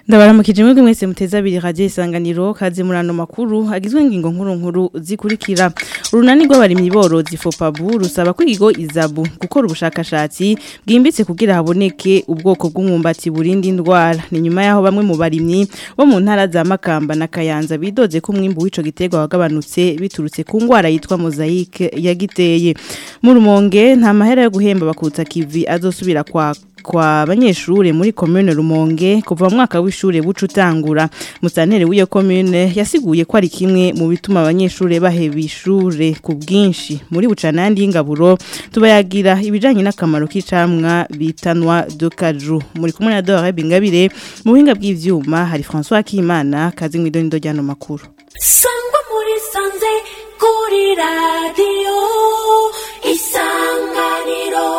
ndabaramukije mwebwe mwese muteza abiri radio isanganiro kaze murano makuru agizwe ingingo nkuru nkuru zikurikira urunani rw'abarimyi borozi fopabu rusaba ko ikigo izabu gukora ubushakashatsi bwimbitse kugira haboneke ubwoko bw'umwumbati burinda indwara ni nyuma yaho bamwe mu barimyi bo mu ntara za Makamba na Kayanza bidoze ko umwimbu w'ico giterwa wagabanutse biturutse ku ngwara yitwa mosaic yagiteye mu rumonge nta mahera yo guhemba bakutsa kivi azosubira kwa kwa banyeshure muri commune Rumonge kuva mu mwaka w'ishure bucu utangura musantere w'iyo commune yasiguye ko ari kimwe mu bituma abanyeshure baheba ishure ku bwinshi muri bucanandi y'ingaburo tubayagira ibijanye n'akamaro k'icamwa bitanwa de caju muri kumwe na Dore Bingabire mu buhinga bw'ivyuma hari François Kimana kazi mwidonido ryano makuru sangwa muri sanze kuri radio isanganiro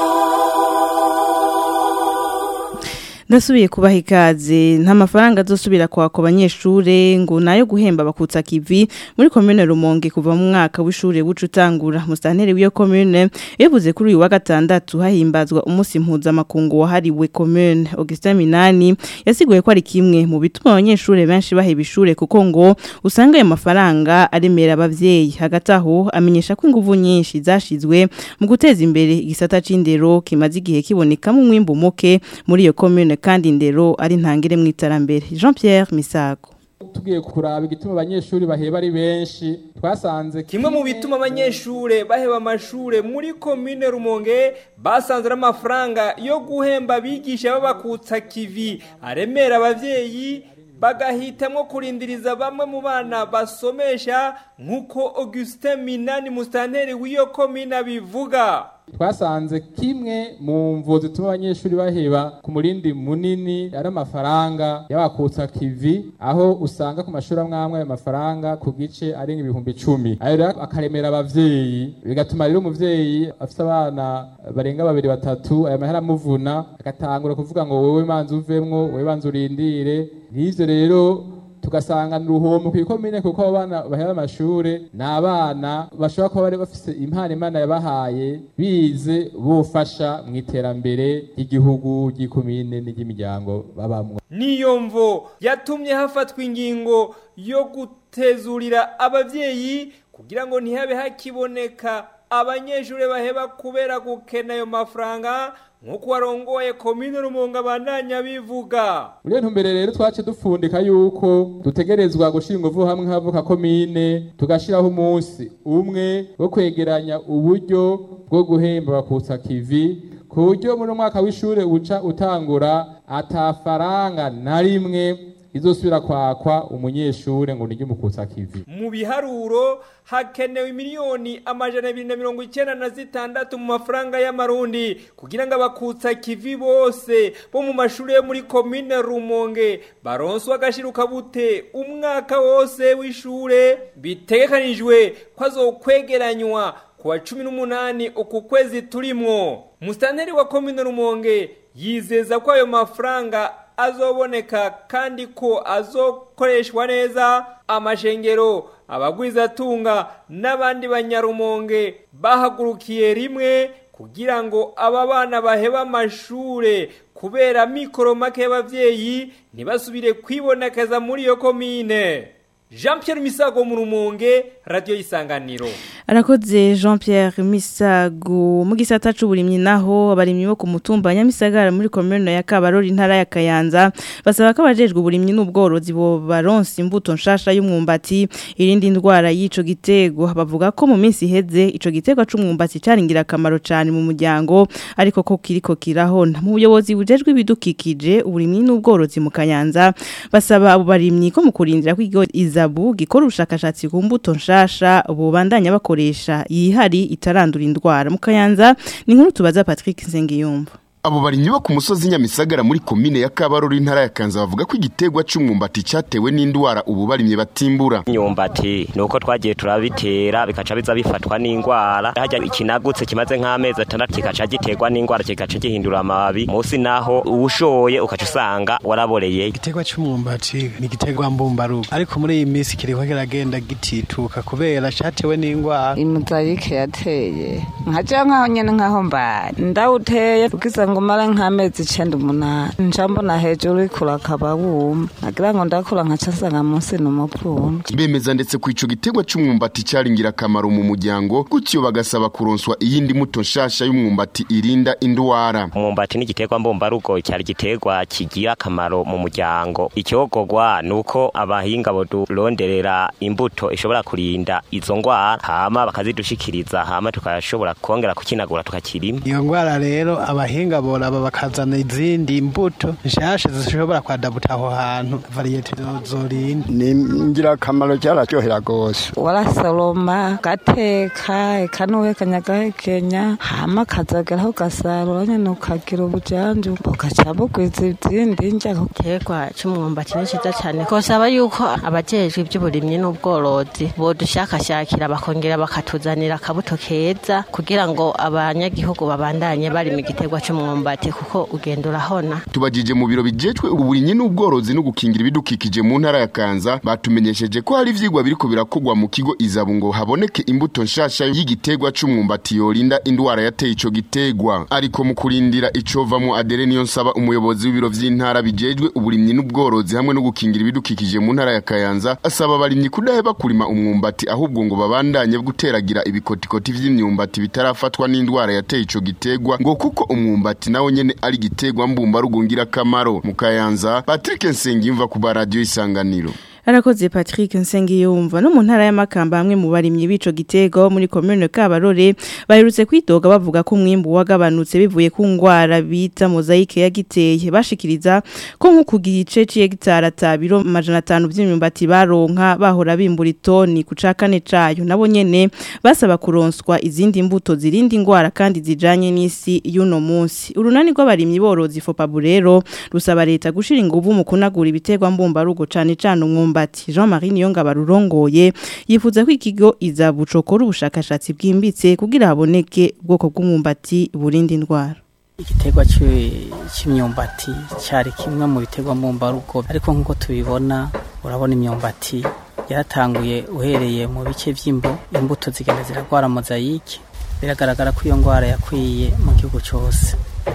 Ndasubiye kubaha ikaze nta mafaranga azosubira kwa ko banyeshure ngo nayo guhemba bakutsa kivi muri commune Rumonge kuva mu mwaka w'ishure bucu utangura mustantere w'iyo commune yavuze kuri uyu wa gatandatu hahimbazwa umunsi mpuza makungu wahariwe commune Augustin Minani yasiguye ko ari kimwe mu bituma abanyeshure benshi baheba ishure kuko ngo usanga ayo mafaranga aremera abavyeyi hagati aho amenyesha ko inguvu nyinshi zashizwe mu guteza imbere igisata c'indero kimaze igihe kiboneka mu mwimbu muke muri iyo commune kandi indero ari ntangire mu iterambere Jean Pierre Misago tugiye kuraba igituma abanyeshuri baheba ari benshi twasanze kimwe mu bituma abanyeshure baheba amashure muri komine Rumonge basanze n'amafaranga yo guhemba abigisha babakutsa kivi aremera abavyeyi bagahitamwo kurindiriza bamwe mu bana basomesha nk'uko Augustin Minani mustanteri w'iyo komine abivuga twasanze kimwe mu mvu zituma abanyeshuri baheba ku murindi munini ari amafaranga y'abakutsa kivi aho usanga ku mashuri amwe amwe ayo mafaranga ku gice ari ibihumbi icumi ayo rero akaremera abavyeyi bigatuma rero umuvyeyi afite abana barenga babiri batatu ayo mahera amuvuna agatangura kuvuga ngo wowe manza uvemwo wowe banza urindire n'ivyo rero tugasanga uruhomo kw'ikomine kuko abo bana bahera amashure ni abana bashobora kuba bari bafise impano imana yabahaye bize bofasha mu iterambere ry'igihugu ry'ikomine n'iry'imiryango babamwo niyo mvo yatumye hafatwa ingingo yo gutezurira abavyeyi kugira ngo ntihabe hakiboneka abanyeshure baheba kubera gukena ayo mafaranga nk'uko warongoye komine rumonga bandanya bivuga muri iyo ntumbere rero twace dupfundika yuko dutegerezwa gushyira ingufu hamwe havuka komine tugashyiraho umunsi umwe wo kwegeranya uburyo bwo guhemba bakutsa kivi ku buryo muri mwaka w'ishuri uca utangura atafaranga na rimwe izosubira kwakwa umunyeshure ngo niryo mukutsa kivi mu biharuro hakenewe miliyoni amajana abiri na mirongo icyenda na zitandatu mu mafaranga y'amarundi kugira ngo abakutsa kivi bose bo mu mashuri yo muri komine rumonge baronswe agashiruka bute umwaka wose w'ishure bitegekanijwe ko azokwegeranywa ku wa cumi n'umunani uku kwezi turimwo musitanteri wa komine rumonge yizeza ko ayo mafaranga azoboneka kandi ko azokoreshwa neza amashengero abagwizatunga n'abandi banyarumonge bahagurukiye rimwe kugira ngo aba bana baheba amashure kubera mikoro make y'abavyeyi ntibasubire kwibonekeza muri iyo komine Jean Pierre Misago mu Rumonge radio isanganiro Arakoze Jean Pierre Misago mu gisata c'uburimyi naho abarimyi bo ku mutumba Nyamisagara muri commune ya Kabarori ntara ya Kayanza basaba ko abajejwe uburimyi n'ubworozi bo baronse imbuto nshasha y'umwumbati irindi ndwara y'ico gitego bavuga ko mu minsi iheze ico gitego c'umwumbati caringira akamaro cyane mu muryango ariko ko kiriko kirahona mu buyobozi bujejwe ibidukikije uburimyi n'ubworozi mu Kayanza basaba abo barimyi ko mu kurindira kwigo izabu gikora ubushakashatsi ku mbuto nshasha bubandanya bakoresha yihari itarandura indwara mu Kayanza ni nkuru tubaza Patrick Nsengiyumva abo barimyi bo ku musozi nyamisagara muri komine ya kabarori intara ya kanza bavuga ko igiterwa c'umwumbati catewe n'indwara ubu barimye batimbura imyumbati nuko twagiye turabitera bikaca biza bifatwa n'indwara harya ikinagutse kimaze nk'amezi atandatu kikaca giterwa n'indwara kigaca gihindura amababi munsi naho uwushoye ukaca usanga waraboreye igiterwa c'umwumbati ni igiterwa mbumbarugo ariko muri iyi minsi kiriko kiragenda gitituka kubera catewe n'indwara imuzayike yateye nkaja nkaho nyene nkaho mbari ndawuteye ugize ngo mara nk'amezi icenda umunani nca mbona hejuru ikura akaba wuma nagira ngo ndakura nkaca nsanga munsi ni umupfundo bemeza ndetse ku ico gitegwa c'umwumbati cari ngirakamaro mu muryango gutyo bagasaba kuronswa iyindi muto nshasha y'umwumbati irinda indwara umwumbati ni igiterwa mbumbarugo cyari igiterwa kigira akamaro mu muryango icyogogwa ni uko abahinga boduronderera imbuto ishobora kurinda izo ngwara hama bakazidushikiriza hama tukashobora kongera kukinagura tukakirima iyo ngwara rero abahinga boraba bakazana izindi mbuto nshasha zishobora kwadabuta aho hantu variyete zorinda ni ingirakamaro cyararyohera rwose warasoroma gateka eka n'uwekanya agahekenya hama kazageraho ugasarura nyene ukagira ubujanju bugaca bugwiza izindi ndya igiterwa c'umwumbati ni ciza cane kosaba yuko abajejwe ivy'uburimyi n'ubworozi bodushakashakira bakongera bakatuzanira akabuto keza kugira ngo abanyagihugu babandanye barima igiterwa c'umwumbati kuko ugenda urahona tubajije mu biro bijejwe uburimyi n'ubworozi no gukingira ibidukikije mu ntara ya Kanza batumenyesheje ko hari ivyigwa biriko birakogwa mu kigo izabu ngo haboneke imbuto nshasha y'igiterwa c'umwumbati yorinda indwara yateye ico gitegwa ariko mu kurindira icovamwo Adere niyo nsaba umuyobozi w'ibiro vy'intara bijejwe uburimyi n'ubworozi hamwe no gukingira ibidukikije mu ntara ya Kayanza asaba abarimyi kudaheba kurima umwumbati ahubwo ngo babandanye guteragira ibikotikoti vy'imyumbati bitarafatwa n'indwara yateye ico gitegwa ngo kuko umwumbati nawo nyene ari gitegwa mbumba rugungira kamaro mu Kayanza Patrick Nsengimva ku radio isanganiro Arakoze Patrick Nsengiyumva no mu ntara y'amakamba hamwe mu barimyi bico gitego muri commune Kabarore baherutse kwidoga bavuga ko umwimbu wagabanutse bivuye ku ngwara bita mozaike yagiteye bashikiriza ko nko ku gice c'hectare atabiro majana 5 by'imyumbati baronka bahora bimbura itoni ku cakane cayo nabo nyene basaba kuronswa izindi mbuto zirinda ingwara kandi zijanye n'isi y'uno munsi urunani rw'abarimyi borozi Fopaburero rusaba leta gushira inguvu mu kunagura ibitegwa mbumba rugo cane cane umwumba umwumbati Jean-Marie Niyonga barurongoye yifuza ko ikigo izabucokora ubushakashatsi bwimbitse kugira haboneke ubwoko bw'umwumbati burinda indwara igiterwa cy'imyumbati cyari kimwe mu biterwa mbumbarugo ariko nk'uko tubibona urabona imyumbati yaratanguye uhereye mu bice by'imbo imbuto zigenda ziragwara mozayike biragaragara ko iyo ndwara yakwiye mu gihugu cyose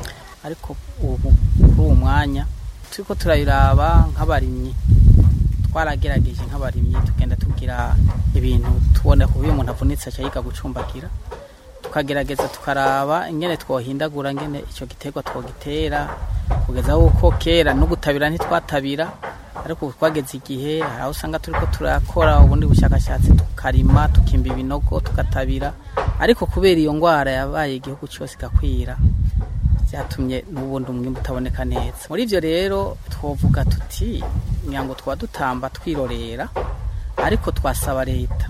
ariko ubu kuri uwo mwanya turiko turayiraba nk'abarimyi twaragerageje nk'abarimyi tugenda tugira ibintu tubona ku umuntu avunitse acayiga gucumbagira tukagerageza tukaraba ingene twohindagura ngene icyo giterwa twogitera kugeza uko kera no gutabira ntitwatabira ariko twageze igihe hari aho usanga turiko turakora ubundi bushakashatsi tukarima tukimba ibinogo tugatabira ariko kubera iyo ndwara yabaye igihugu cyose igakwira byatumye n'ubundi umwimbu utaboneka neza muri ibyo rero twavuga tuti ngo twaba dutamba twirorera ariko twasaba leta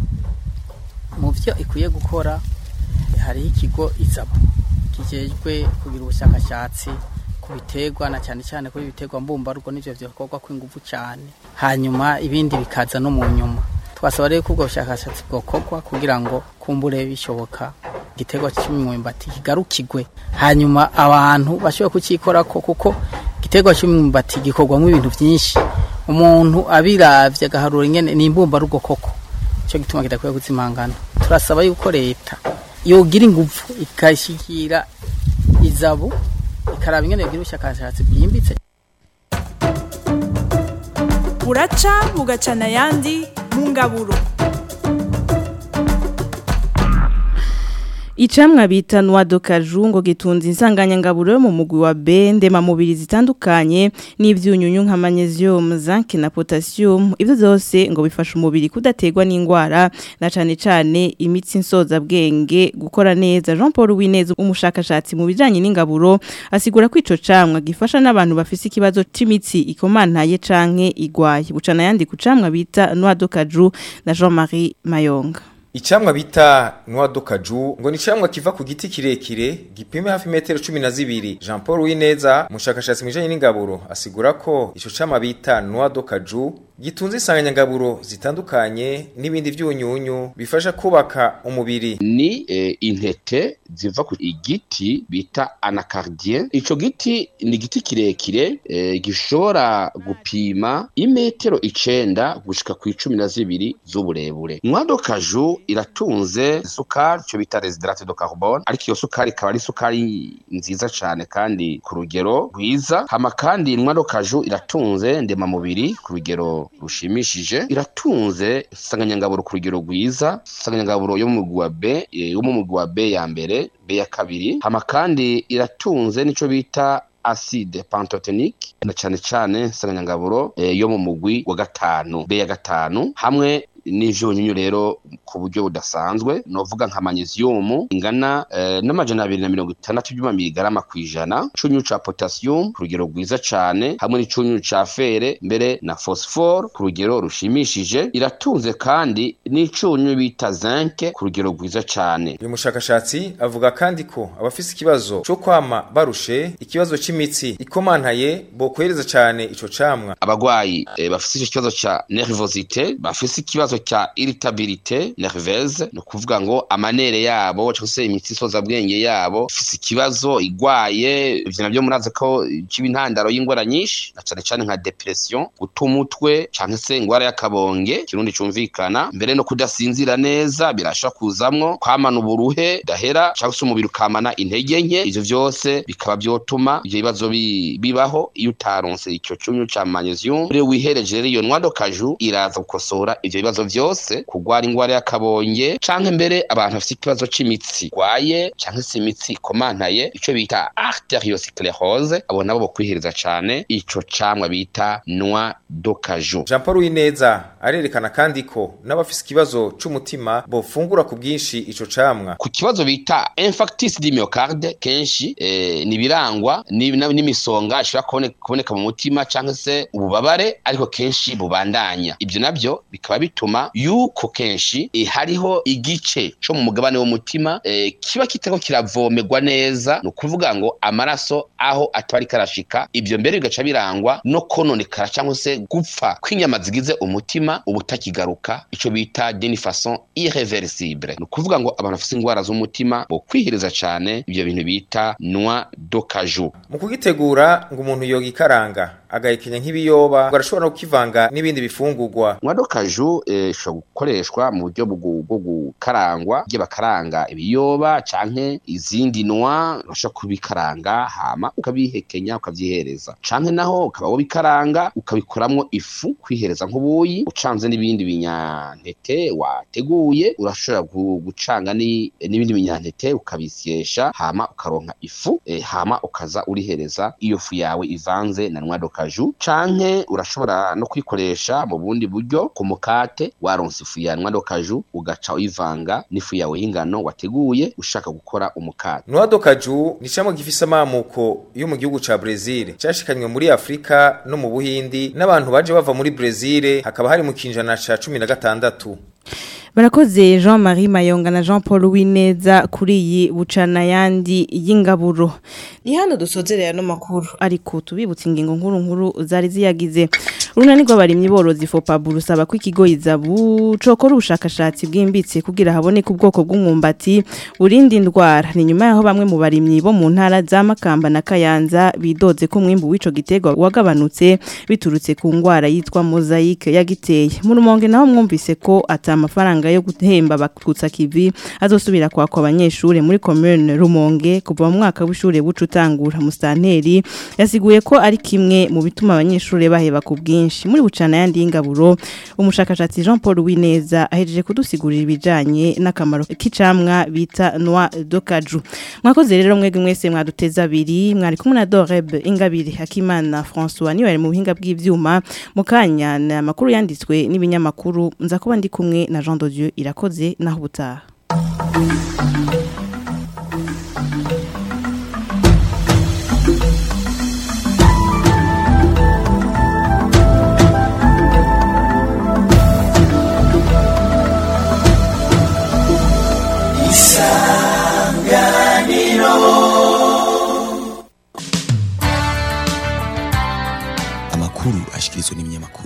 mu byo ikwiye gukora hariho ikigo izabu kijejwe kugira ubushakashatsi ku biterwa na cyane cyane kuri ibiterwa mbumbarugo n'ibyo bikorwa kw'ingufu cyane hanyuma ibindi bikaza no mu nyuma twasaba rero ko ubwo bushakashatsi bwokorwa kugira ngo kumbure bishoboka igiterwa cy'imyumbati kigarukigwe hanyuma abantu bashobora kukikorako kuko igiterwa cy'imyumbati gikorwamo ibintu byinshi umuntu abiravye agaharura ingene ni imbumbarugo koko cyo gituma kidakwiye kuzimangana turasaba yuko leta yogira ingufu ikashikira izabu ikaraba ingene yogira ubushakashatsi bwimbitse buraca bugacana ayandi mu ngaburo Icamwa bita noix de cajou ngo gitunze insanganyangaburo yo mu mugwi wa B ndema mubiri zitandukanye n'ivyunyunyu nka magnesium, zinc na potassium ivyo zose ngo bifasha umubiri kudategwa n'ingwara na cane cane imitsi nsoza bwenge gukora neza Jean Paul Wineza umushakashatsi mu bijanye n'ingaburo asigura ko ico camwa gifasha n'abantu bafise ikibazo c'imitsi ikomantaye canke igwaye bucana yandi ku camwa bita noix de cajou na Jean-Marie Mayonga Icamwa bita noix de cajou ngo ni camwa kiva ku giti kirekire gipime hafi metero 12 Jean Paul Wineza mushakashatsi mwijanye n'ingaburo asigura ko ico camwa bita noix de cajou gitunze insanganyangaburo zitandukanye n'ibindi vyunyunyu bifasha kubaka umubiri ni eh, intete ziva ku igiti bita anacardien ico giti ni igiti kirekire eh, gishobora gupima imetero icenda gushika ku icumi na zibiri z'uburebure mwado kaju iratunze isukari ico bita residrate de carbone ariko iyo sukari ikaba ari isukari nziza cane kandi ku rugero rwiza hama kandi mwado kaju iratunze ndemamubiri ku rugero rushimishije iratunze insanganyangaburo ku rugero rwiza insanganyangaburo yo mu mugwi wa B eh, yo mu mugwi wa B ya mbere B ya kabiri hama kandi iratunze nico bita acide pantotenique na cane cane insanganyangaburo eh, yo mu mugwi wa gatanu B ya gatanu hamwe n'ivyunyunyu rero ku buryo budasanzwe novuga nka magnesium ingana eh, n'amajana abiri na mirongo itandatu byuma miligarama kw'ijana icunyu ca potassium ku rugero rwiza cane hamwe n'icunyu ca fere mbere na phosphore ku rugero rushimishije iratunze kandi n'icunyu bita zinc ku rugero rwiza cane uyu mushakashatsi avuga kandi ko abafise ikibazo co kwama barushe ikibazo c'imitsi ikomantaye bokwereza cane ico camwa abagwayi eh, bafise ico kibazo ca nervosite bafise ikibazo cya irritabilité nerveuse ni ukuvuga ngo amanere yabo cyangwa se imitsi isoza bwenge yabo ifise ikibazo igwaye ivyo navyo murazi ko kiba intandaro y'ingwara nyinshi na cane cane nka depression guta umutwe canke se ingwara y'akabonge kirundi cumvikana mbere no kudasinzira neza birashobora kuzamwo kwamana uburuhe dahera cyangwa se umubiri ukamana intege nke ivyo vyose bikaba vyotuma ivyo bibazo bi- bibaho iyo utaronse ico cunyu ca magnesium rero wihereje rero iyo nwado kaju iraza gukosora ivyo bibazo vyose kugwara ingwara y'akabonge canke mbere abantu bafite ikibazo c'imitsi gwaye canke se imitsi ikomantaye ico bita arteriosclerose abo nabo bokwihereza cane ico camwa bita noix do caju Jean Paul Wineza arerekana kandi ko n'abafise ikibazo c'umutima bofungura ku bwinshi ico camwa ku kibazo bita infarctus du myocarde kenshi eh, ni birangwa ni- na- n'imisonga ishobora kubone- kuboneka mu mutima canke se ububabare ariko kenshi bubandanya ivyo navyo bikaba bituma yuko kenshi eh, hariho igice co mu mugabane w'umutima eh, kiba kitako kiravomerwa neza ni ukuvuga ngo amaraso aho ataba ariko arashika ivyo mbere bigaca birangwa no kononekara cyangwa se gupfa kw'inyama zigize umutima ubutakigaruka ico bita d'une façon irreversible ni ukuvuga ngo abantu bafite ingwara z'umutima bo kwihiriza cane ivyo bintu bita noix do caju mu kugitegura ngo umuntu yoga ikaranga agahekenya nk'ibiyoba ngo arashobora no kukivanga n'ibindi bifungurwa noix do caju eh, ishobora gukoreshwa mu buryo bwo bwo gukarangwa ibyo bakaranga ibiyoba canke izindi noix urashobora kubikaranga hama ukabihekenya ukavyihereza canke naho ukaba wobikaranga ukabikoramwo ifu kwihereza nk'ubuyi ucanze n'ibindi binyantete wateguye urashobora gu- gucanga ni- n'ibindi binyantete ukabisyesha hama ukaronka ifu eh, hama ukaza urihereza iyo fu yawe ivanze na noix do caju canke urashobora no kwikoresha mu bundi buryo ku mukate waronse ifu ya noix do caju ugaca uyivanga n'ifu yawe y'ingano wateguye ushaka gukora umukate Noix do Caju ni camwa gifise amamuko yo mu gihugu ca Brazil cashikanywe muri Afrika no mu Buhindi n'abantu baje bava muri Brazil hakaba hari mu kinjana ca 16 Barakoze Jean-Marie Mayonga na Jean Paul Wineza kuri iyi bucana yandi y'ingaburo. Ni hano dusozerera no makuru ariko tubibutse ingingo nkuru nkuru zari ziyagize. Urunani rw'abarimyi borozi FOPABU rusaba ko ikigo izabu cokora ubushakashatsi bwimbitse kugira haboneke ubwoko bw'umwumbati burindi ndwara. Ni nyuma yaho bamwe mu barimyi bo mu ntara za Makamba na Kayanza bidoze ko mwimbu w'ico gitegwa wagabanutse biturutse ku ngwara yitwa mosaic yagiteye. Mu rumonge naho mwumvise ko ata amafaranga yo guhemba bakutsa kivi azosubira kwakwa abanyeshure muri commune Rumonge kuva mu mwaka w'ishure bucu utangura mustanteri yasiguye ko ari kimwe mu bituma abanyeshure baheba ku bwinshi muri bucana yandi y'ingaburo umushakashatsi Jean Paul Wineza ahejeje kudusigurira ibijanye n'akamaro k'icamwa bita noix de caju mwakoze rero mwebwe mwese mwaduteza abiri mwari kumwe na Doreb Ingabire Hakimana François niwe ari mu buhinga bw'ivyuma mukanya na makuru yanditswe n'ibinyamakuru nza kuba ndi kumwe na Jean de Dieu irakoze naho ubutaha amakuru ashikirizwa n'ibinyamakuru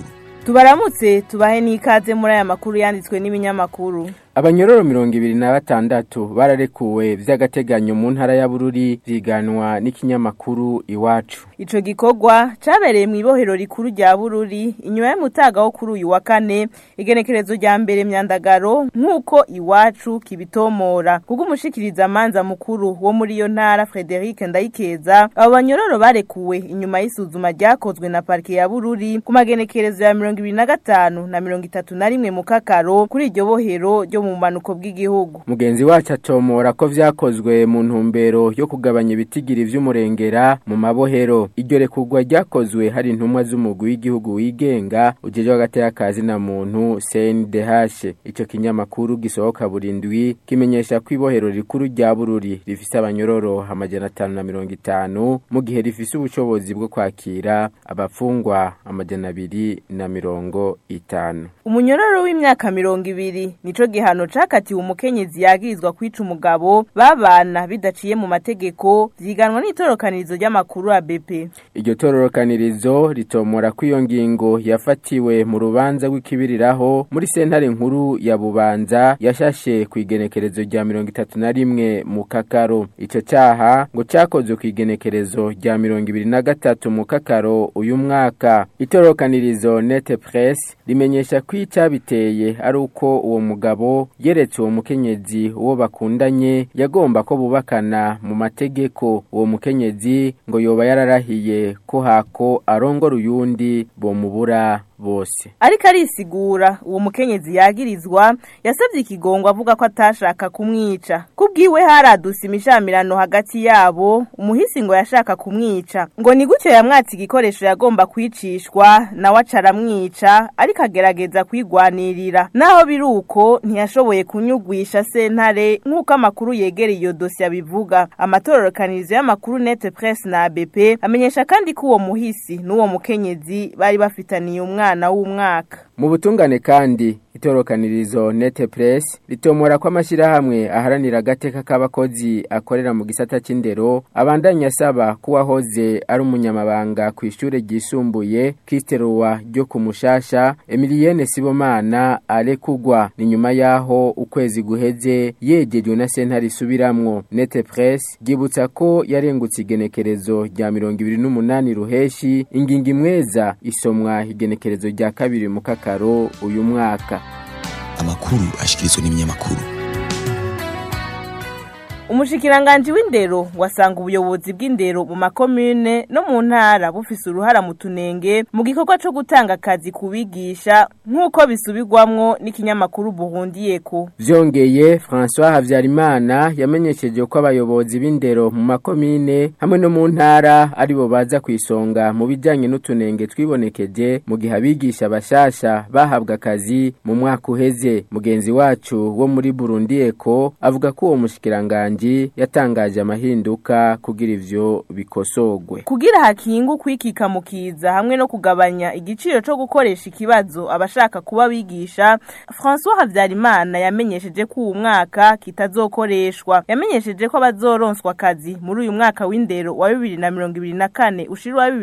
tubaramutse tubahe n'ikaze muri aya makuru yanditswe n'ibinyamakuru abanyororo mirongo ibiri na batandatu bararekuwe vy'agateganyo mu ntara ya Bururi riganwa n'ikinyamakuru iwacu ico gikorwa cabereye mu ibohero rikuru rya Bururi inyuma y'umutaga wo kuri uyu wa kane igenekerezo rya mbere myandagaro nk'uko iwacu kibitomora kuko umushikiriza amanza mukuru wo muri iyo ntara Frederic Ndayikeza abo banyororo barekuwe inyuma y'isuzuma ryakozwe na parke ya Bururi ku magenekerezo ya mirongo ibiri na gatanu na mirongo itatu na rimwe mu kakaro kuri iryo bohero ryo mu manuko bw'igihugu mugenzi wacu atomora ko vyakozwe mu ntumbero yo kugabanya ibitigiri vy'umurengera mu mabohero iryo rekurwa ryakozwe hari intumwa z'umugwi w'igihugu wigenga ujejwe hagati y'akazi na muntu CNDH ico kinyamakuru gisohoka burindwi kimenyesha ko ibohero rikuru rya Bururi rifise abanyororo amajana atanu na mirongo itanu mu gihe rifise ubushobozi bwo kwakira abafungwa amajana abiri na mirongo itanu umunyororo w'imyaka mirongo ibiri nico gihano cakatiwe umukenyezi yagirizwa kwica umugabo babana bidaciye mu mategeko vyiganwa n'itorokanirizo ry'amakuru ya BP iryo tororokanirizo ritomora ko iyo ngingo yafatiwe mu rubanza rw'ikibiriraho muri sentare nkuru ya Bubanza yashashe ku igenekerezo rya mirongo itatu na rimwe mu kakaro ico caha ngo cakozwe ku igenekerezo rya mirongo ibiri na gatatu mu kakaro uyu mwaka itorokanirizo nete press rimenyesha ko icabiteye ari uko uwo mugabo yeretse uwo mukenyezi uwo bakundanye yagomba ko bubakana mu mategeko uwo mukenyezi ngo yoba yararahiye ko hako arongora uyundi bomubura bose ariko arisigura uwo mukenyezi yagirizwa yasabye ikigongo avuga ko atashaka kumwica kubwiwe haradusa imishamirano hagati yabo umuhisi ngo yashaka kumwica ngo ni gutyo yamwatse igikoresho yagomba kwicishwa nawe acaramwica ariko agerageza kwigwanirira naho biri uko ntiyashoboye kunyugwisha sentare nk'uko amakuru yegereye iyo dosiye abivuga amatororokanirizo y'amakuru nete press na ABP amenyesha kandi ko uwo muhisi n'uwo mukenyezi bari bafitaniye umwana umwana w'umwaka mu butungane kandi itorokanirizo nete press ritomora ko amashyirahamwe aharanira agateka k'abakozi akorera mu gisata cy'indero abandanya asaba ko uwahoze ari umunyamabanga ku ishuri ryisumbuye kisteruwa ryo ku mushasha emiliyene sibomana arekugwa ni nyuma y'aho ukwezi guheze yegejwe na sentare isubiramwo nete press ryibutsa ko yarengutse igenekerezo rya mirongo ibiri n'umunani ruheshi ingingo imweza isomwa igenekerezo rya kabiri mu kakaro uyu mwaka amakuru ashikirizwa n'ibinyamakuru umushikiranganji w'indero wasanga ubuyobozi bw'indero mu makomune no mu ntara bufise uruhara mu tunenge mu gikorwa co gutanga akazi kubigisha nk'uko bisubirwamwo n'ikinyamakuru buhundiyeko vyongeye François Havyarimana yamenyesheje ko abayobozi b'indero mu makomine hamwe no mu ntara aribo baza kwisonga mu bijanye n'utunenge twibonekeje mu gihe abigisha bashasha bahabwa akazi mu mwaka uheze mugenzi wacu wo muri Burundi eko avuga ko uwo mushikiranganji yatangaje amahinduka kugira ivyo bikosogwe kugira hakingu kwikika mukiza hamwe no kugabanya igiciro co gukoresha ikibazo abashaka kuba bigisha François Havyarimana yamenyesheje ko uwu mwaka kitazokoreshwa yamenyesheje ko abazoronswa akazi muri uyu mwaka w'indero wa 2024 ushira wa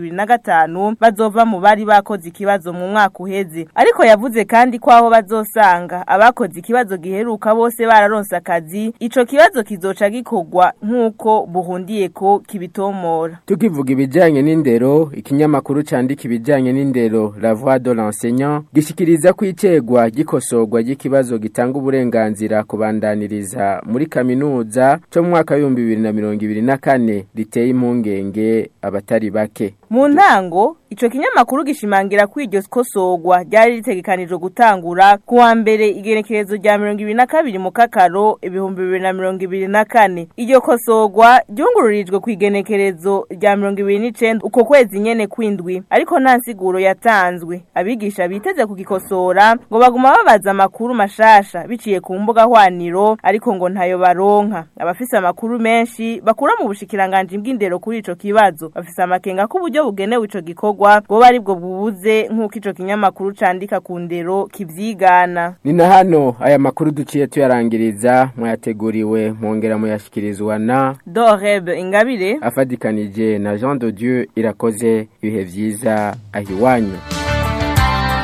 2025 bazova mu bari bakoze ikibazo mu mwaka uheze ariko yavuze kandi ko aho bazosanga abakoze ikibazo giheruka bose bararonse akazi ico kibazo kizoca gikorwa nk'uko buhundiye ko kibitomora tukivuga ibijanye n'indero ikinyamakuru candika ibijanye n'indero la voix de l'enseignant gishikiriza ko icegwa gikosorwa ry'ikibazo gitanga uburenganzira kubandaniriza muri kaminuza cyo mu mwaka w'ibihumbi bibiri na mirongo ibiri na kane riteye impungenge abatari bake mu ntango ico kinyamakuru gishimangira ko iryo kosorwa ryari ritegekanijwe gutangura ku wa mbere igenekerezo rya mirongo ibiri na kabiri mu kakaro ibihumbi bibiri na mirongo ibiri na kane iryo kosorwa ryungururijwe ku igenekerezo rya mirongo ibiri n'icenda uko kwezi nyene kwindwi ariko nta nsiguro yatanzwe abigisha biteze kugikosora ngo baguma babaza amakuru mashasha biciye ku mbuga hwaniro ariko ngo ntayo baronka abafise amakuru menshi bakura mu bushikiranganji bw'indero kuri ico kibazo bafise amakenga ko uburyo bugenewe ico gikorwa bwo bari bwo bubuze nk'uko ico kinyamakuru candika ku ndero kivyigana ni na hano aya makuru duciye tuyarangiriza mwayateguriwe mwongera muyashikirizwa na Doreb Ingabire afadikanije na Jean de Dieu irakoze ibihe vyiza ahiwanyu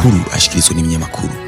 amakuru ashikirizwa n'ibinyamakuru